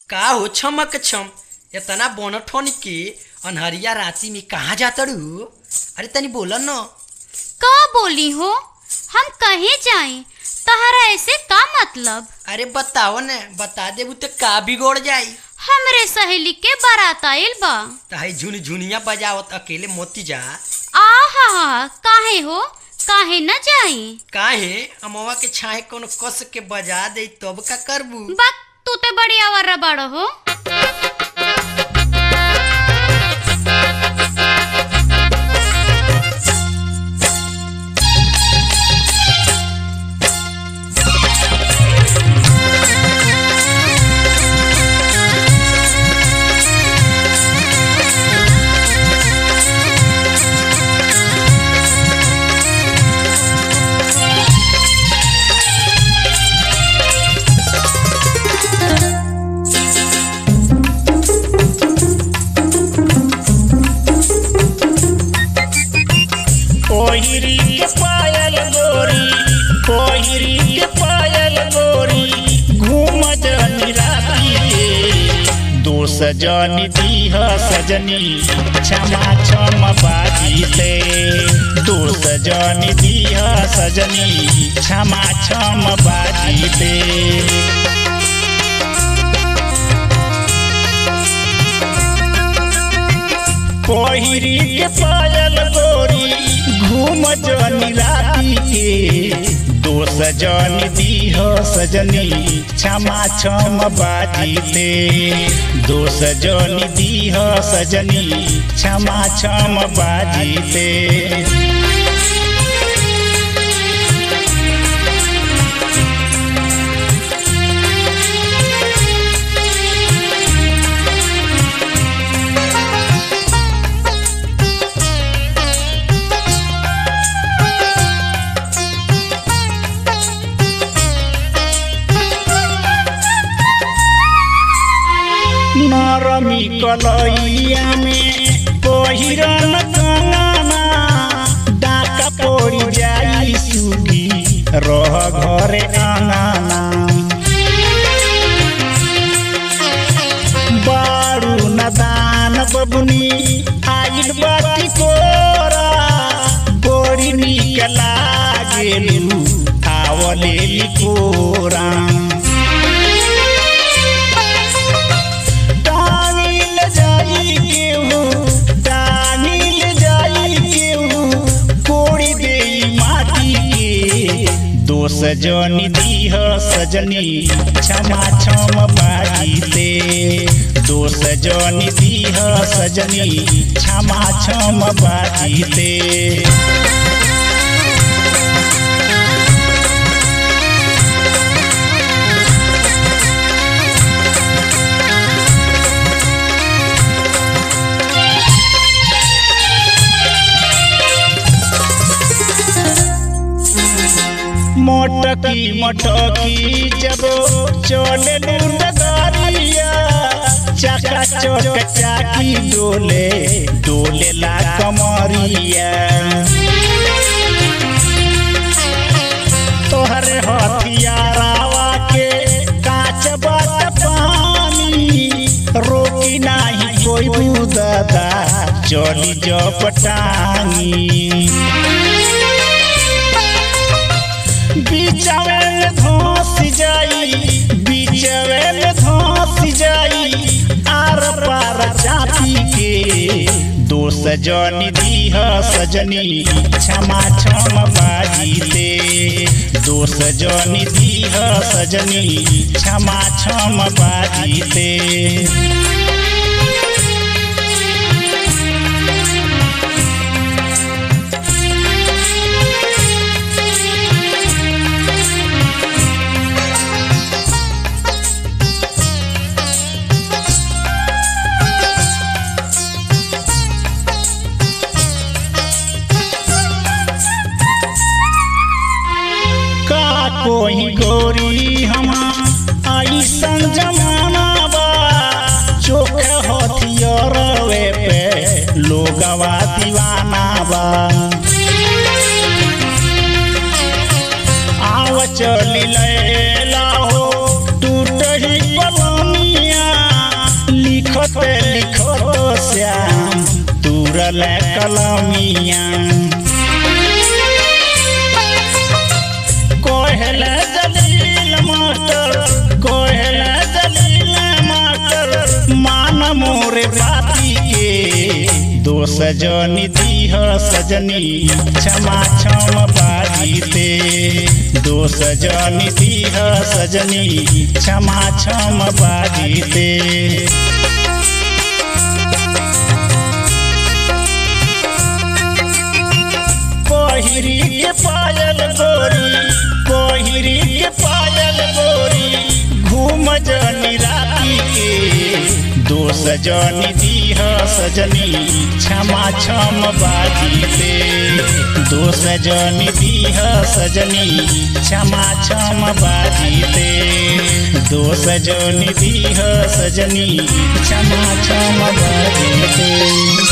का हो छमक छम इतना बोनठोन के अनहरिया राती में कहाँ जातड़ू अरे तनी बोला न का बोली हो हम कहे जाएं तहरा ऐसे का मतलब अरे बताओ न बता देबू तो का बिगड़ जाई हमरे सहेली के बारात आइल बा तहाई झुन झुनिया बजावत अकेले मोती जा आहा काहे हो काहे न जाई काहे अमवा के छाए कोनो कस के बजा दे तब का करबू बक तू ते बड़ी आवारा बाड़ो हो कोहिरी के पायल गोरी कोहिरी के पायल गोरी घूम जनी राती के दो सजनी दीह सजनी क्षमा क्षम बाजीते दो सजनी दीह सजनी क्षमा क्षम बाजीते कोहिरी के पायल गोरी घूम जनी राती के दो सजनी दीह सजनी क्षमा क्षम बाजीते दो सजनी दीह सजनी क्षमा क्षम बाजीते नरमी कलैया में पहिरन कंगना डाका पड़ी जाई सुगी रह घरे अंगना बारू नदान बबुनी आइल बाटी कोरा बड़ी निक लागेलू आवले कोरा टांगिल जाई केहू टांगिल जाई केहू कोड़ी देई माटी के दोष जनी दीह सजनी क्षमा क्षम बाजीते दोष जनी दीह सजनी क्षमा क्षम बाजीते मोटकी मोटकी जब चले डगरिया चका चौक चाकी डोले डोले ला कमरिया तोहरे हथियारावा के काच बात पानी रोकी नाही कोई बुदादा चली जपटानी बीचवे में धोस जाई बीचवे में धोस जाई आर पार चापी के दोष जनी दीह सजनी क्षमा क्षम बाजीते दोष जनी दीह सजनी क्षमा क्षम बाजीते का कोई गोरी हम आई संग जमाना बा चोख हथियार वे पे लोगवा दीवाना बा आव चली लैला हो टूट ही पलनिया कलमिया कोहल जलील मास्टर कोहल जलील मास्टर मान मोरे बाती के दो सजनी दीह सजनी क्षमा क्षम बाजीते दो सजनी दीह सजनी क्षमा क्षम बाजीते कोहिरी के पायल गोरी कोहिरी के पायल गोरी घूम जनी राती के दो सजनी दीह सजनी क्षमा क्षम बाजीते दो सजनी दीह सजनी क्षमा क्षम बाजीते दो सजनी दीह सजनी क्षमा क्षम बाजीते